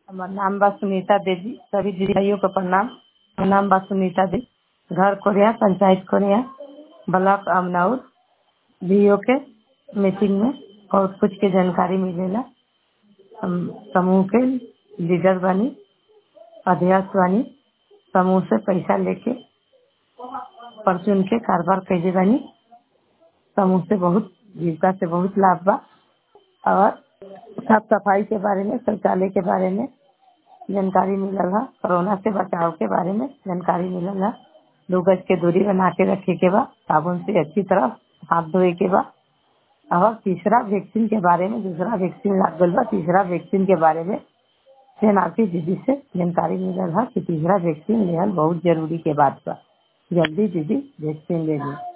हमार नाम बा सुनीता देवी सभी दीदियों को प्रणाम हमार नाम बा सुनीता देवी घर कोरिया पंचायत कोरिया ब्लॉक अमनौर बी के मीटिंग में बहुत कुछ के जानकारी मिलेला हम समूह के लीडर बानी अध्यक्ष बानी समूह से पैसा लेके परचून के कारोबार कैले बानी समूह से बहुत जीविका से बहुत लाभ बा और साफ सफाई के बारे में शौचालय के बारे में जानकारी मिलल है कोरोना से बचाव के बारे में जानकारी मिलल है दो गज के दूरी बना के रखे के बा साबुन से अच्छी तरह हाथ धोए के बा और तीसरा वैक्सीन के बारे में दूसरा वैक्सीन लाग गल बा तीसरा वैक्सीन के बारे में सेनापति दीदी से जानकारी मिलल है कि तीसरा वैक्सीन लेहल बहुत जरूरी के बात बा जल्दी दीदी वैक्सीन ले ली